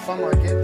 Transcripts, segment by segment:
confirm again.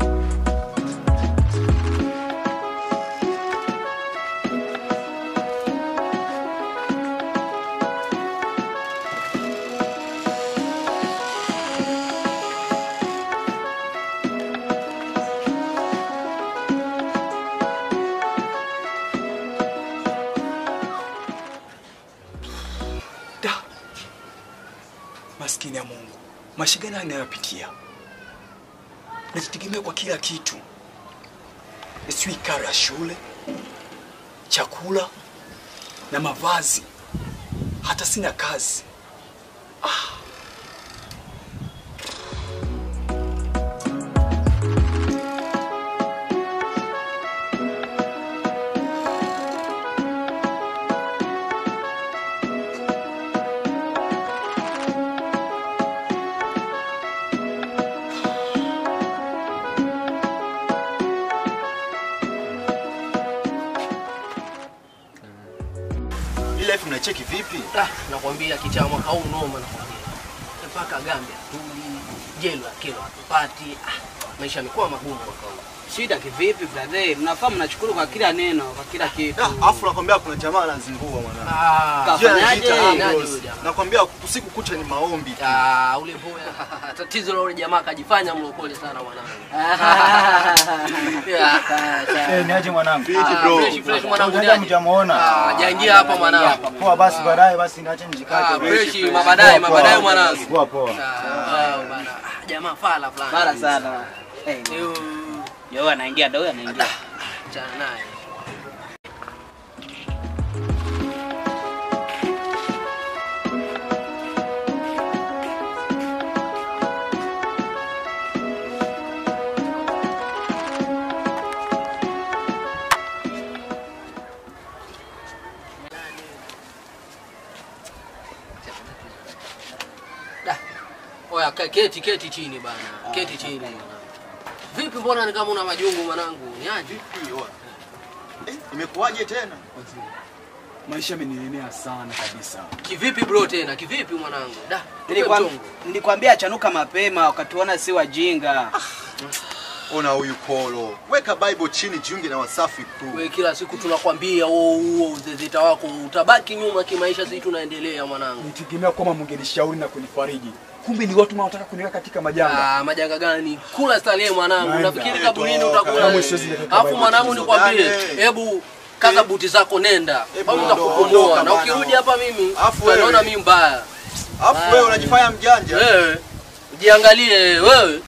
Da, maskini ya Mungu, maisha gani anayopitia? Najitegemea kwa kila kitu, sijui karo ya shule, chakula na mavazi, hata sina kazi. Hii life mnaicheki vipi? Ah, nakwambia kichaa mwaka huu noma nakwambia. Mpaka Gambia tuli, jelo ya kilo hatupati. Ah, maisha yamekuwa magumu mwaka huu. Shida kivipi brother? Mnafaa mnachukuru kwa kila neno, kwa kila kitu. Ah, Afu nakwambia kuna jamaa anazingua mwanangu. Ah, Sijui kafanyaje? anajiita Nani Ambrose. huyo jamaa? Nakwambia usiku kucha ni maombi tu. ah, ule boya. Tatizo la ule jamaa kajifanya mlokole sana mwanangu. Yeah. Eh, niaje mwanangu? Fiti Ah, bro. fresh fresh mwanangu Mjanja niaje? mjamuona. Ah, jaingia hapa mwanangu. Poa basi baadaye basi niache nijikate. Ah, fresh mabadaye Poa, poa. mabadaye mwanangu. Poa poa. Ah, bana. Ah, jamaa fala fulani. Mara sana. Eh, Yo, yo anaingia, ndio anaingia. achana naye. Da. Oya, ka- keti keti chini bana. Keti chini mwanangu. Vipi mbona ni kama una majungu mwanangu? Ni aje? Vipi oa? Eh, imekuwaje tena? Maisha yamenilemea sana kabisa. Kivipi bro tena? Kivipi mwanangu? Da. Nilikwam- mchongo. Nilikwambia chanuka mapema wakatuona si wajinga. Ona huyu Polo. Weka Bible chini jiunge na Wasafi crew. We kila siku tunakwambia huo huo uzezeta wako utabaki nyuma kimaisha, sisi tunaendelea mwanangu. Nitegemea kwamba mungenishauri na kunifariji, kumbe ni watu wanaotaka kuniweka katika majanga. Ah, majanga gani? Kula starehe mwanangu. Naenda. Unafikiri kaburini Toka. utakula? Kama siwezi nikatoka Alafu Bible mwanangu chini. nikwambie, Dane. hebu kaza buti zako nenda. Hebu Au ondoka, nitakupumua ondoka na bana. ukirudi hapa mimi Alafu utaniona wewe. mimi mbaya. Alafu wewe unajifanya mjanja. Wewe jiangalie wewe.